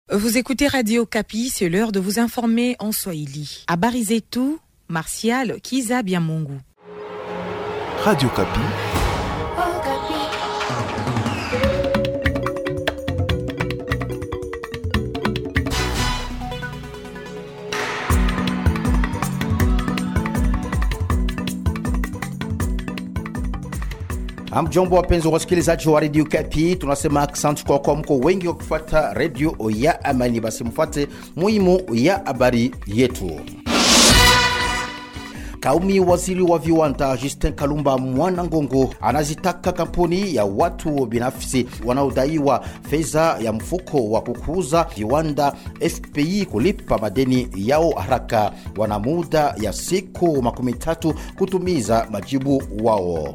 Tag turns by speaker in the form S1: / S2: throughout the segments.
S1: Vous écoutez Radio Kapi, c'est l'heure de vous informer en Swahili. Habari zetu, Martial Kiza Biamungu.
S2: Radio Kapi.
S3: Hamjambo, wapenzi wa wasikilizaji wa redio Kapi, tunasema asante kwa kuwa mko wengi wa kufuata redio ya Amani. Basi mfuate muhimu ya habari yetu. Kaumi waziri wa viwanda Justin Kalumba Mwana Ngongo anazitaka kampuni ya watu binafsi wanaodaiwa fedha ya mfuko wa kukuza viwanda FPI kulipa madeni yao haraka. Wana muda ya siku makumi tatu kutumiza majibu wao.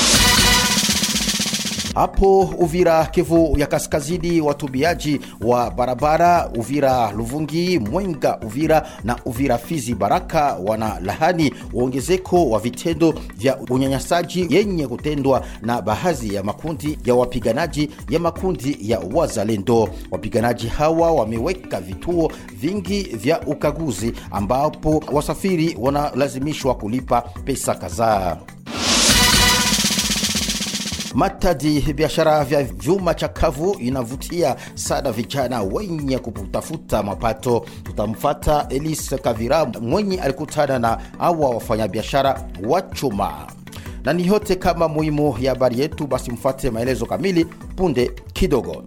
S3: Hapo Uvira, Kivu ya Kaskazini, watumiaji wa barabara Uvira Luvungi, Mwenga Uvira na Uvira Fizi Baraka wana lahani uongezeko wa vitendo vya unyanyasaji yenye kutendwa na baadhi ya makundi ya wapiganaji ya makundi ya wazalendo. Wapiganaji hawa wameweka vituo vingi vya ukaguzi ambapo wasafiri wanalazimishwa kulipa pesa kadhaa. Matadi, biashara vya vyuma chakavu inavutia sana vijana wenye kutafuta mapato. Tutamfata Elise Kavira mwenye alikutana na awa wafanyabiashara wa chuma, na ni yote kama muhimu ya habari yetu. Basi mfuate maelezo kamili punde kidogo.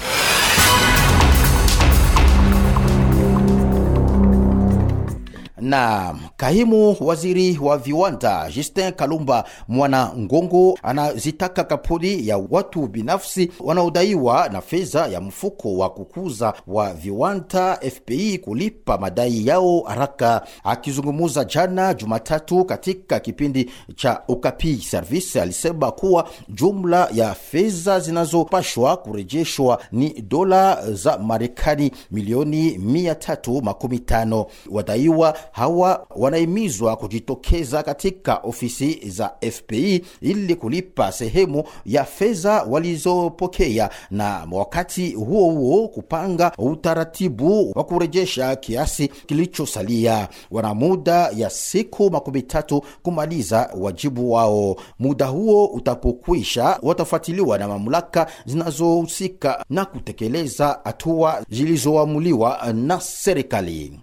S3: na kaimu waziri wa viwanda Justin Kalumba Mwana Ngongo anazitaka kampuni ya watu binafsi wanaodaiwa na fedha ya mfuko wa kukuza wa viwanda FPI kulipa madai yao haraka. Akizungumza jana Jumatatu katika kipindi cha Ukapi Service, alisema kuwa jumla ya fedha zinazopashwa kurejeshwa ni dola za Marekani milioni 315. Wadaiwa hawa wanahimizwa kujitokeza katika ofisi za FPI ili kulipa sehemu ya fedha walizopokea, na wakati huo huo kupanga utaratibu wa kurejesha kiasi kilichosalia. Wana muda ya siku makumi tatu kumaliza wajibu wao. Muda huo utapokwisha, watafuatiliwa na mamlaka zinazohusika na kutekeleza hatua zilizoamuliwa na serikali.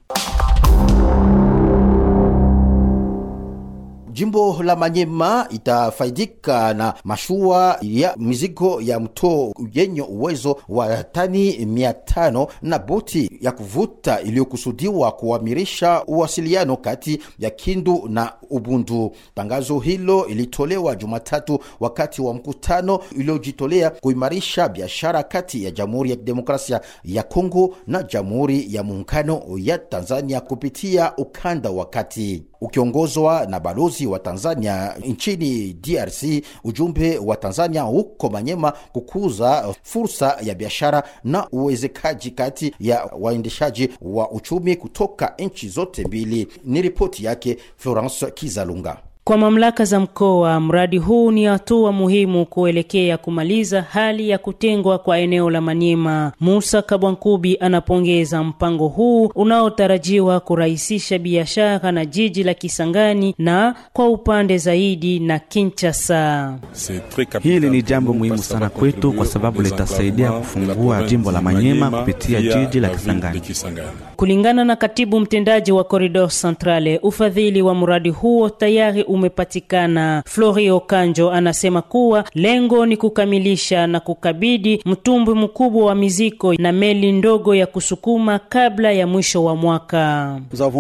S3: Jimbo la Manyema itafaidika na mashua ya mizigo ya mto yenye uwezo wa tani mia tano na boti ya kuvuta iliyokusudiwa kuamirisha uwasiliano kati ya Kindu na Ubundu. Tangazo hilo ilitolewa Jumatatu wakati wa mkutano uliojitolea kuimarisha biashara kati ya Jamhuri ya Kidemokrasia ya Kongo na Jamhuri ya Muungano ya Tanzania kupitia ukanda wa kati ukiongozwa na balozi wa Tanzania nchini DRC. Ujumbe wa Tanzania huko Manyema kukuza fursa ya biashara na uwezekaji kati ya waendeshaji wa uchumi kutoka nchi zote mbili. Ni ripoti yake Florence Kizalunga.
S4: Kwa mamlaka za mkoa, mradi huu ni hatua muhimu kuelekea kumaliza hali ya kutengwa kwa eneo la Manyema. Musa Kabwankubi anapongeza mpango huu unaotarajiwa kurahisisha biashara na jiji la Kisangani na kwa upande zaidi na Kinshasa.
S5: Hili ni jambo muhimu sana kwetu kwa sababu litasaidia kufungua jimbo la Manyema kupitia jiji la Kisangani.
S4: Kulingana na katibu mtendaji wa Corridor Centrale, ufadhili wa mradi huo tayari umepatikana. Florio Kanjo anasema kuwa lengo ni kukamilisha na kukabidhi mtumbwi mkubwa wa mizigo na meli ndogo ya kusukuma kabla ya mwisho wa mwaka.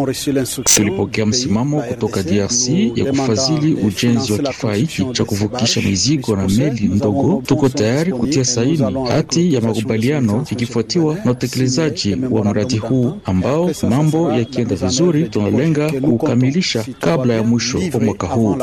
S6: Tulipokea msimamo kutoka DRC ya kufadhili ujenzi wa kifaa hiki cha kuvukisha mizigo na meli ndogo. Tuko tayari kutia saini hati ya makubaliano ikifuatiwa na utekelezaji wa mradi huu ambao mambo yakienda vizuri, tunalenga kukamilisha kabla ya mwisho wa mwaka huu.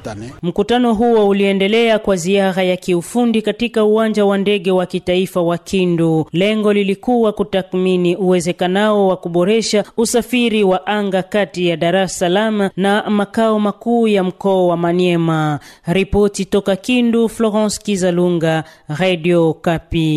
S4: Mkutano huo uliendelea kwa ziara ya kiufundi katika uwanja wa ndege wa kitaifa wa Kindu. Lengo lilikuwa kutathmini uwezekanao wa kuboresha usafiri wa anga kati ya Dar es Salaam na makao makuu ya mkoa wa Maniema. Ripoti toka Kindu, Florence Kizalunga, Radio Kapi.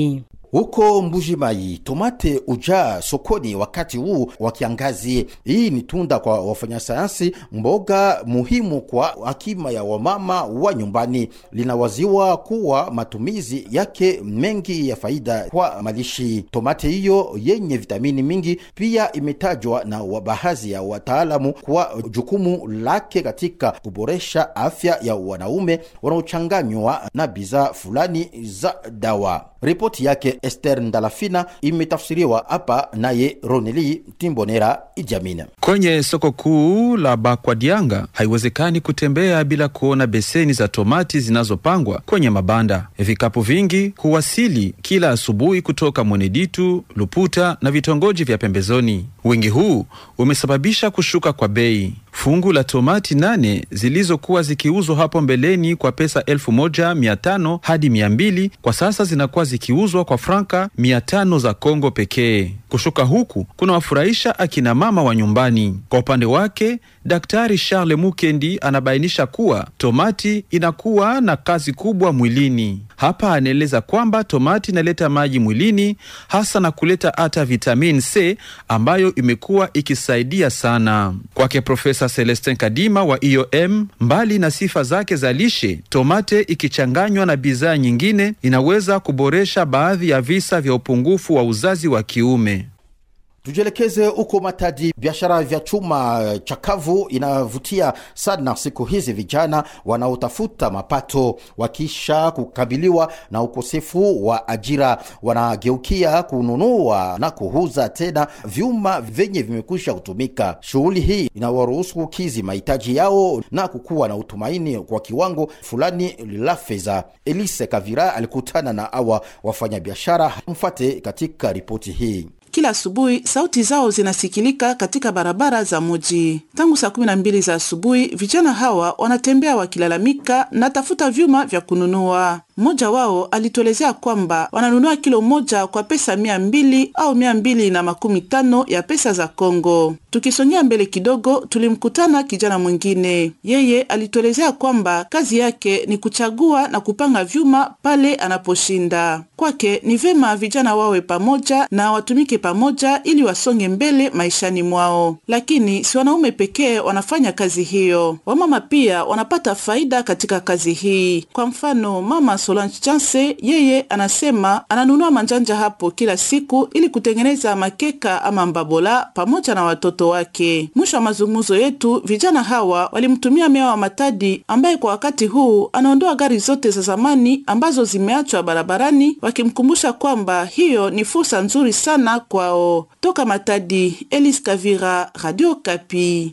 S3: Huko Mbujimai tomate ujaa sokoni wakati huu wa kiangazi. Hii ni tunda kwa wafanyasayansi, mboga muhimu kwa akima ya wamama wa nyumbani. Linawaziwa kuwa matumizi yake mengi ya faida kwa malishi. Tomate hiyo yenye vitamini mingi pia imetajwa na baadhi ya wataalamu kwa jukumu lake katika kuboresha afya ya wanaume wanaochanganywa na bidhaa fulani za dawa. Ripoti yake Esther Ndalafina imetafsiriwa hapa naye Roneli Timbonera Ijamina.
S7: Kwenye soko kuu la Bakwadianga haiwezekani kutembea bila kuona beseni za tomati zinazopangwa kwenye mabanda. Vikapu vingi huwasili kila asubuhi kutoka Mweneditu, Luputa na vitongoji vya pembezoni. Wingi huu umesababisha kushuka kwa bei. Fungu la tomati nane zilizokuwa zikiuzwa hapo mbeleni kwa pesa elfu moja mia tano hadi mia mbili kwa sasa zinakuwa zikiuzwa kwa franka mia tano za Kongo pekee. Kushuka huku kuna wafurahisha akina mama wa nyumbani. Kwa upande wake, Daktari Charles Mukendi anabainisha kuwa tomati inakuwa na kazi kubwa mwilini. Hapa anaeleza kwamba tomati inaleta maji mwilini, hasa na kuleta hata vitamin C ambayo imekuwa ikisaidia sana. Kwake Profesa Celestin Kadima wa IOM, mbali na sifa zake za lishe, tomate ikichanganywa na bidhaa nyingine inaweza kuboresha baadhi ya visa vya upungufu wa uzazi wa kiume.
S3: Tujielekeze huko Matadi. Biashara vya chuma chakavu inavutia sana siku hizi vijana wanaotafuta mapato. Wakisha kukabiliwa na ukosefu wa ajira, wanageukia kununua na kuuza tena vyuma vyenye vimekwisha kutumika. Shughuli hii inawaruhusu kukizi mahitaji yao na kukuwa na utumaini kwa kiwango fulani la fedha. Elise Kavira alikutana na awa wafanyabiashara. Mfate katika ripoti hii.
S8: Kila asubuhi sauti zao zinasikilika katika barabara za muji. Tangu saa kumi na mbili za asubuhi, vijana hawa wanatembea wakilalamika na tafuta vyuma vya kununua. Mmoja wao alituelezea kwamba wananunua kilo moja kwa pesa mia mbili au mia mbili na makumi tano ya pesa za Kongo. Tukisongea mbele kidogo, tulimkutana kijana mwingine. Yeye alituelezea kwamba kazi yake ni kuchagua na kupanga vyuma pale anaposhinda. Kwake ni vema vijana wawe pamoja na watumike pamoja ili wasonge mbele maishani mwao. Lakini si wanaume pekee wanafanya kazi hiyo, wamama pia wanapata faida katika kazi hii. Kwa mfano, mama Solange Chance yeye anasema ananunua manjanja hapo kila siku ili kutengeneza makeka ama mbabola pamoja na watoto wake. Mwisho wa mazungumzo yetu, vijana hawa walimtumia meya wa Matadi ambaye kwa wakati huu anaondoa gari zote za zamani ambazo zimeachwa barabarani, wakimkumbusha kwamba hiyo ni fursa nzuri sana kwao. Toka Matadi, Elis Kavira, Radio Kapi.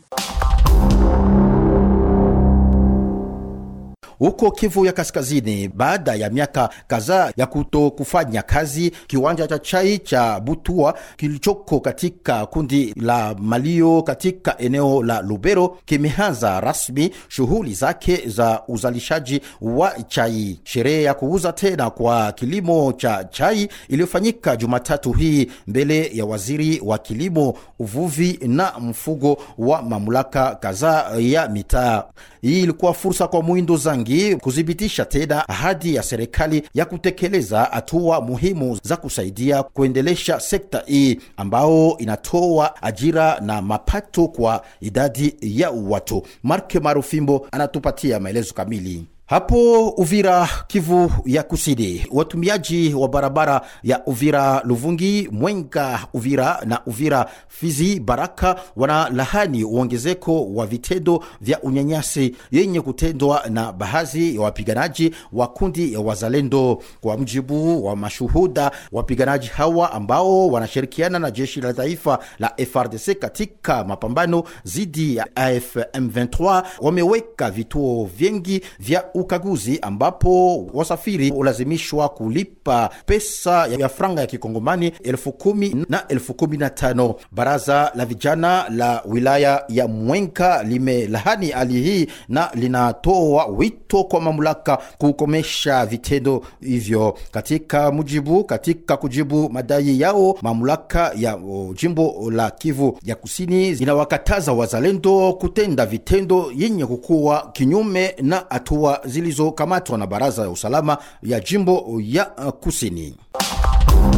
S3: Huko Kivu ya Kaskazini, baada ya miaka kadhaa ya kuto kufanya kazi, kiwanja cha chai cha Butua kilichoko katika kundi la Malio katika eneo la Lubero kimeanza rasmi shughuli zake za uzalishaji wa chai. Sherehe ya kuuza tena kwa kilimo cha chai iliyofanyika Jumatatu hii mbele ya waziri wa kilimo, uvuvi na mfugo wa mamlaka kadhaa ya mitaa. Hii ilikuwa fursa kwa Mwindo Zangi kuthibitisha tena ahadi ya serikali ya kutekeleza hatua muhimu za kusaidia kuendelesha sekta hii ambao inatoa ajira na mapato kwa idadi ya watu. Marke Marufimbo anatupatia maelezo kamili. Hapo Uvira, Kivu ya Kusini, watumiaji wa barabara ya Uvira Luvungi, Mwenga Uvira na Uvira Fizi Baraka wana lahani uongezeko wa vitendo vya unyanyasi yenye kutendwa na baadhi ya wapiganaji wa kundi ya Wazalendo. Kwa mjibu wa mashuhuda, wapiganaji hawa ambao wanashirikiana na jeshi la taifa la FRDC katika mapambano dhidi ya AF M23 wameweka vituo vingi vya ukaguzi ambapo wasafiri hulazimishwa kulipa pesa ya franga ya kikongomani elfu kumi na elfu kumi na tano. Baraza la vijana la wilaya ya Mwenga limelahani hali hii na linatoa wito kwa mamlaka kukomesha vitendo hivyo. Katika mujibu katika kujibu madai yao, mamlaka ya o, jimbo la Kivu ya Kusini inawakataza wazalendo kutenda vitendo yenye kukuwa kinyume na hatua zilizokamatwa na baraza ya usalama ya jimbo ya uh, kusini.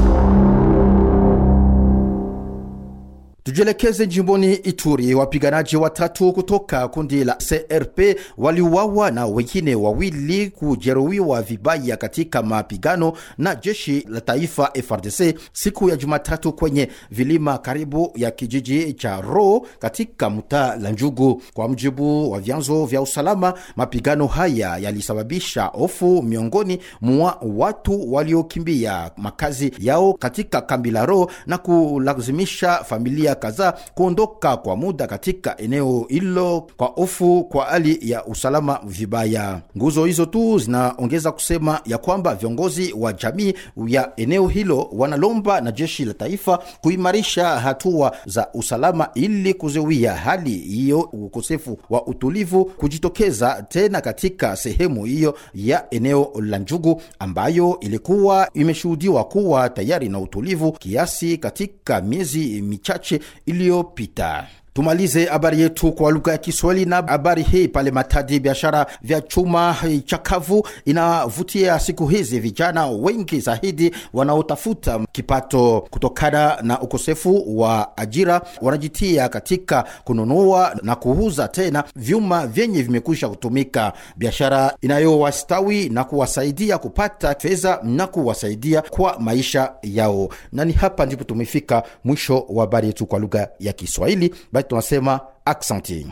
S3: Tujielekeze jimboni Ituri. Wapiganaji watatu kutoka kundi la CRP waliuawa na wengine wawili kujeruhiwa vibaya katika mapigano na jeshi la taifa FRDC siku ya Jumatatu kwenye vilima karibu ya kijiji cha Ro katika mtaa la Njugu. Kwa mjibu wa vyanzo vya usalama, mapigano haya yalisababisha hofu miongoni mwa watu waliokimbia makazi yao katika kambi la Ro na kulazimisha familia kadhaa kuondoka kwa muda katika eneo hilo kwa hofu kwa hali ya usalama vibaya. Nguzo hizo tu zinaongeza kusema ya kwamba viongozi wa jamii ya eneo hilo wanalomba na jeshi la taifa kuimarisha hatua za usalama ili kuzuia hali hiyo ukosefu wa utulivu kujitokeza tena katika sehemu hiyo ya eneo la Njugu ambayo ilikuwa imeshuhudiwa kuwa tayari na utulivu kiasi katika miezi michache iliyopita. Tumalize habari yetu kwa lugha ya Kiswahili na habari hii pale Matadi. Biashara vya chuma chakavu inavutia siku hizi vijana wengi zaidi wanaotafuta kipato kutokana na ukosefu wa ajira. Wanajitia katika kununua na kuuza tena vyuma vyenye vimekwisha kutumika, biashara inayowastawi na kuwasaidia kupata fedha na kuwasaidia kwa maisha yao. Na ni hapa ndipo tumefika mwisho wa habari yetu kwa lugha ya Kiswahili. Basi tunasema aksanti.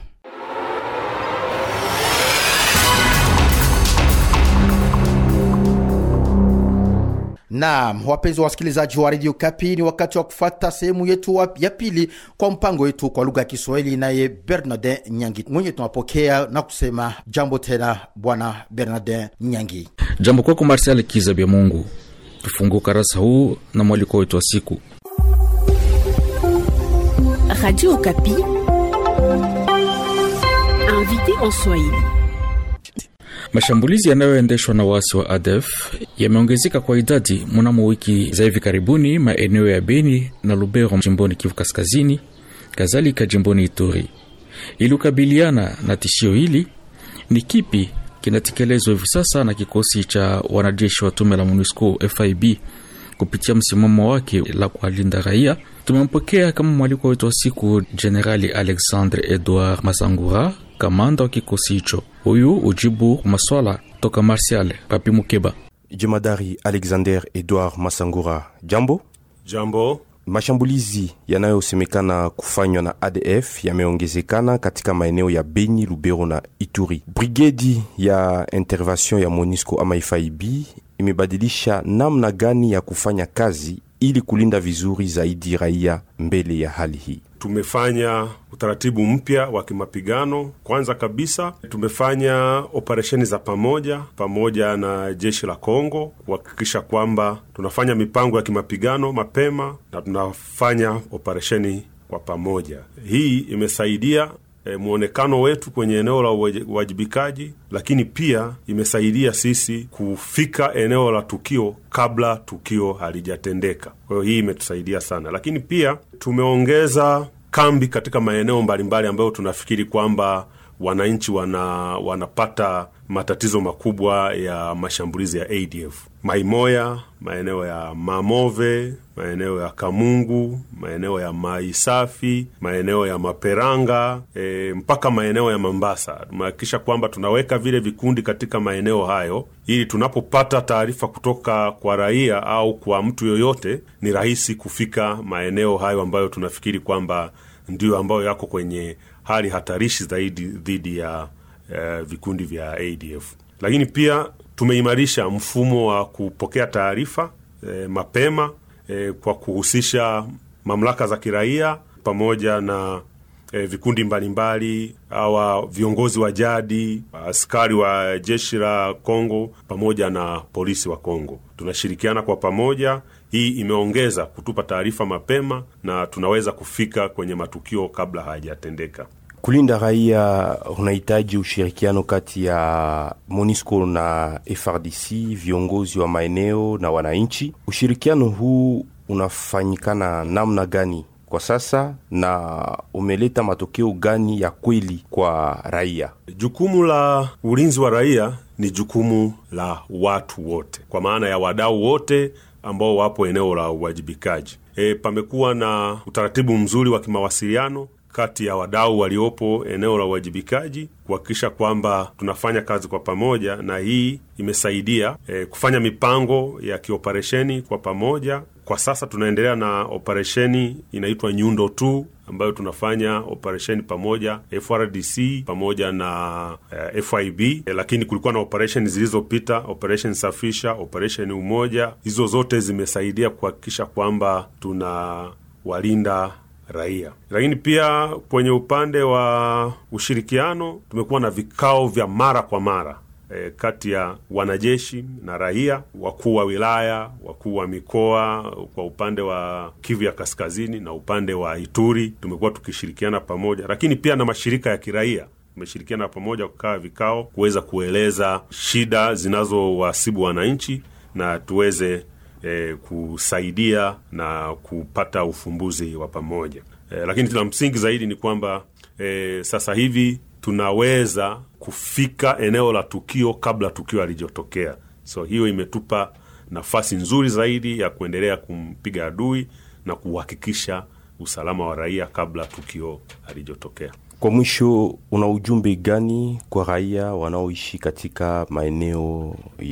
S3: Naam, wapenzi wa wasikilizaji wa redio Kapi, ni wakati wa kufata sehemu yetu wa- ya pili kwa mpango wetu kwa lugha ya Kiswahili, naye Bernardin Nyangi mwenye tunapokea na kusema jambo tena, bwana Bernardin Nyangi.
S6: Jambo kwako Marsial Kiza bya Mungu. Tufungue ukarasa huu na mwaliko wetu wa siku.
S9: Radio Okapi. Invité en Swahili.
S6: Mashambulizi yanayoendeshwa na waasi wa ADF yameongezeka kwa idadi mnamo wiki za hivi karibuni maeneo ya Beni na Lubero jimboni Kivu Kaskazini, kadhalika jimboni Ituri. Ili kukabiliana na tishio hili, ni kipi kinatekelezwa hivi sasa na kikosi cha wanajeshi wa tume la MONUSCO FIB kupitia msimamo wake la kuwalinda raia? Tumempokea kama mwaliko wetu wa siku Jenerali Alexandre Edouard Masangura, kamanda wa kikosi hicho. Huyu ujibu maswala toka Martial Papi Mukeba.
S10: Jemadari Alexander Edouard Masangura, jambo.
S11: Jambo.
S10: Mashambulizi yanayosemekana kufanywa na ADF yameongezekana katika maeneo ya Beni, Lubero na Ituri. Brigedi ya intervention ya MONUSCO ama FIB imebadilisha namna gani ya kufanya kazi ili kulinda vizuri zaidi raia mbele ya hali hii.
S11: Tumefanya utaratibu mpya wa kimapigano. Kwanza kabisa, tumefanya operesheni za pamoja pamoja na jeshi la Kongo kuhakikisha kwamba tunafanya mipango ya kimapigano mapema na tunafanya operesheni kwa pamoja. Hii imesaidia e, mwonekano wetu kwenye eneo la uwaji- uwajibikaji, lakini pia imesaidia sisi kufika eneo la tukio kabla tukio halijatendeka. Kwa hiyo hii imetusaidia sana, lakini pia tumeongeza kambi katika maeneo mbalimbali ambayo tunafikiri kwamba wananchi wana, wanapata matatizo makubwa ya mashambulizi ya ADF. Maimoya, maeneo ya Mamove, maeneo ya Kamungu, maeneo ya Mai Safi, maeneo ya Maperanga e, mpaka maeneo ya Mambasa. Tumehakikisha kwamba tunaweka vile vikundi katika maeneo hayo ili tunapopata taarifa kutoka kwa raia au kwa mtu yoyote, ni rahisi kufika maeneo hayo ambayo tunafikiri kwamba ndiyo ambayo yako kwenye hali hatarishi zaidi dhidi ya eh, vikundi vya ADF. Lakini pia tumeimarisha mfumo wa kupokea taarifa eh, mapema eh, kwa kuhusisha mamlaka za kiraia pamoja na eh, vikundi mbalimbali awa viongozi wa jadi, askari wa jeshi la Kongo pamoja na polisi wa Kongo. Tunashirikiana kwa pamoja. Hii imeongeza kutupa taarifa mapema na tunaweza kufika kwenye matukio kabla hayajatendeka.
S10: Kulinda raia unahitaji ushirikiano kati ya MONUSCO na FRDC, viongozi wa maeneo na wananchi. Ushirikiano huu unafanyikana namna gani kwa sasa na umeleta matokeo gani ya kweli kwa raia?
S11: Jukumu la ulinzi wa raia ni jukumu la watu wote, kwa maana ya wadau wote ambao wapo eneo la uwajibikaji. e, pamekuwa na utaratibu mzuri wa kimawasiliano kati ya wadau waliopo eneo la uwajibikaji kuhakikisha kwamba tunafanya kazi kwa pamoja, na hii imesaidia e, kufanya mipango ya kioperesheni kwa pamoja. Kwa sasa tunaendelea na operesheni inaitwa Nyundo tu ambayo tunafanya operesheni pamoja FRDC pamoja na uh, FIB e, lakini kulikuwa na operesheni zilizopita, operesheni Safisha, operesheni Umoja. Hizo zote zimesaidia kuhakikisha kwamba tunawalinda raia. Lakini pia kwenye upande wa ushirikiano tumekuwa na vikao vya mara kwa mara e, kati ya wanajeshi na raia, wakuu wa wilaya, wakuu wa mikoa kwa upande wa Kivu ya Kaskazini na upande wa Ituri, tumekuwa tukishirikiana pamoja, lakini pia na mashirika ya kiraia tumeshirikiana pamoja kukaa vikao kuweza kueleza shida zinazowasibu wananchi na tuweze E, kusaidia na kupata ufumbuzi wa pamoja e, lakini la msingi zaidi ni kwamba e, sasa hivi tunaweza kufika eneo la tukio kabla tukio halijotokea. So hiyo imetupa nafasi nzuri zaidi ya kuendelea kumpiga adui na kuhakikisha usalama wa raia kabla tukio halijotokea.
S10: Kwa mwisho, una ujumbe gani kwa raia wanaoishi katika maeneo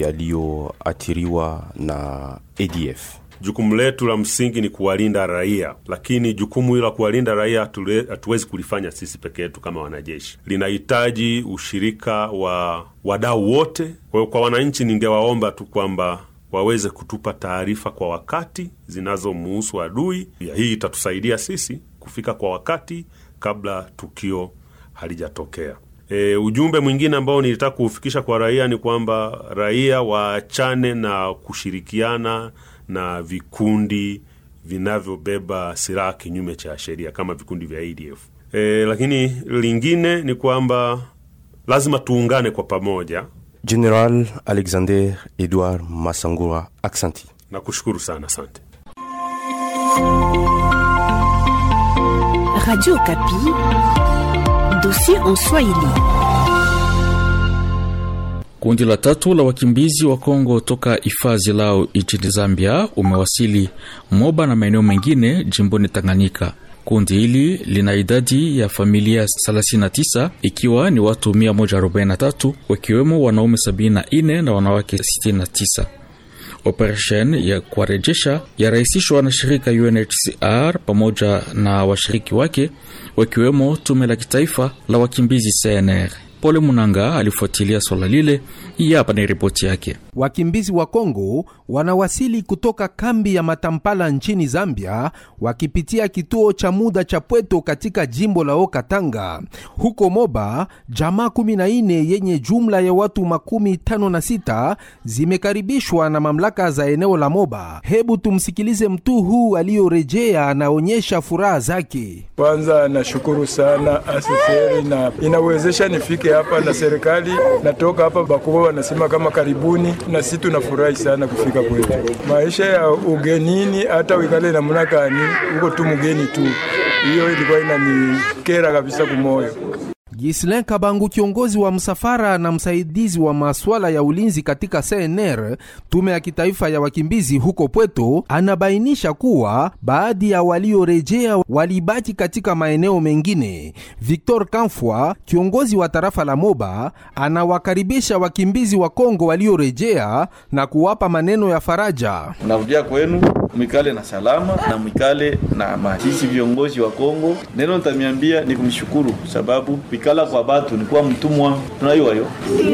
S10: yaliyoathiriwa na ADF?
S11: Jukumu letu la msingi ni kuwalinda raia, lakini jukumu hilo la kuwalinda raia hatuwezi kulifanya sisi peke yetu kama wanajeshi, linahitaji ushirika wa wadau wote. Kwa hiyo, kwa wananchi, ningewaomba tu kwamba waweze kutupa taarifa kwa wakati zinazomuhusu adui. Hii itatusaidia sisi kufika kwa wakati kabla tukio halijatokea. E, ujumbe mwingine ambao nilitaka kuufikisha kwa raia ni kwamba raia waachane na kushirikiana na vikundi vinavyobeba silaha kinyume cha sheria kama vikundi vya ADF. E, lakini lingine ni kwamba lazima tuungane kwa pamoja.
S10: General Alexander Edward Masangura, aksanti.
S11: Nakushukuru sana, asante.
S9: Radio Kapi, dossier en Swahili.
S6: Kundi la tatu la wakimbizi wa Kongo toka hifadhi lao nchini Zambia umewasili Moba na maeneo mengine jimboni Tanganyika. Kundi hili lina idadi ya familia 39 ikiwa ni watu 143 wakiwemo wanaume 74 na wanawake 69. Operesheni ya kuwarejesha yarahisishwa na shirika UNHCR pamoja na washiriki wake wakiwemo tume la kitaifa la wakimbizi CNR. Pole Munanga alifuatilia swala lile. Hii hapa ni ripoti yake.
S12: Wakimbizi wa Kongo wanawasili kutoka kambi ya Matampala nchini Zambia wakipitia kituo cha muda cha Pweto katika jimbo la Okatanga. Huko Moba, jamaa 14 yenye jumla ya watu makumi tano na sita zimekaribishwa na mamlaka za eneo la Moba. Hebu tumsikilize mtu huu aliyorejea, anaonyesha furaha zake.
S13: Kwanza nashukuru sana asiseri na inawezesha nifike hapa na serikali natoka hapa bakubwa wanasema kama karibuni, na sisi tunafurahi sana kufika kwetu. Maisha ya ugenini, hata wikale namna gani, uko tu mgeni tu, hiyo ilikuwa inanikera kabisa kumoyo.
S12: Gislin Kabangu, kiongozi wa msafara na msaidizi wa masuala ya ulinzi katika CNR, tume ya kitaifa ya wakimbizi huko Pweto, anabainisha kuwa baadhi ya waliorejea walibaki katika maeneo mengine. Victor Kamfwa, kiongozi wa tarafa la Moba, anawakaribisha wakimbizi wa Kongo waliorejea na kuwapa maneno ya faraja.
S14: Narudia kwenu mwikale na salama na mwikale na amani. Sisi viongozi wa Kongo, neno nitamiambia ni kumshukuru sababu ikala kwa batu ni kuwa mtumwa, tunaiwa yo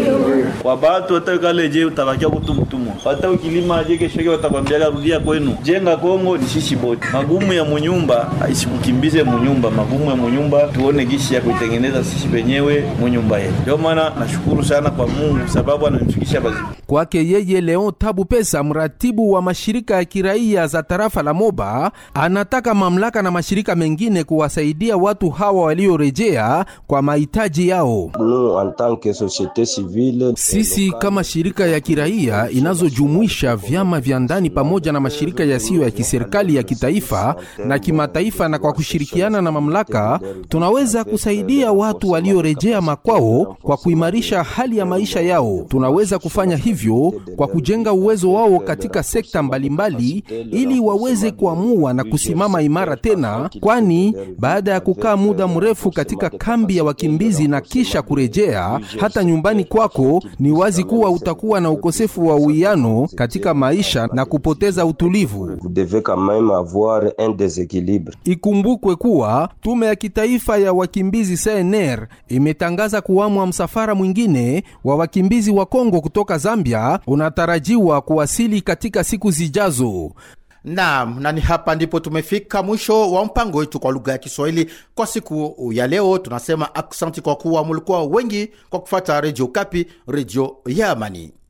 S14: kwa batu. Hata ikale je utabakia kutu mtumwa, hata ukilima je kesho watakwambia rudia kwenu. Jenga Kongo ni sisi bote. Magumu ya munyumba isikukimbize munyumba, magumu ya munyumba tuone gishi ya kuitengeneza sisi wenyewe munyumba yetu. Ndio maana nashukuru sana kwa Mungu sababu ananifikisha bazima.
S12: Kwake yeye Leon Tabu Pesa, mratibu wa mashirika ya kiraia za tarafa la Moba, anataka mamlaka na mashirika mengine kuwasaidia watu hawa waliorejea kwa mahitaji yao. Sisi kama shirika ya kiraia inazojumuisha vyama vya ndani pamoja na mashirika yasiyo ya kiserikali ya kitaifa na kimataifa, na kwa kushirikiana na mamlaka, tunaweza kusaidia watu waliorejea makwao kwa kuimarisha hali ya maisha yao. Tunaweza kufanya hivyo kwa kujenga uwezo wao katika sekta mbalimbali ili waweze kuamua na kusimama imara tena, kwani baada ya kukaa muda mrefu katika kambi ya wakimbizi na kisha kurejea hata nyumbani kwako, ni wazi kuwa utakuwa na ukosefu wa uwiano katika maisha na kupoteza utulivu. Ikumbukwe kuwa tume ya kitaifa ya wakimbizi CNR imetangaza kuamwa msafara mwingine wa wakimbizi wa Kongo kutoka Zambia unatarajiwa kuwasili katika siku zijazo.
S3: Naam, na ni hapa ndipo tumefika mwisho wa mpango wetu kwa lugha ya Kiswahili kwa siku ya leo. Tunasema aksanti kwa kuwa mulikuwa wengi kwa kufata Redio Kapi, redio ya amani.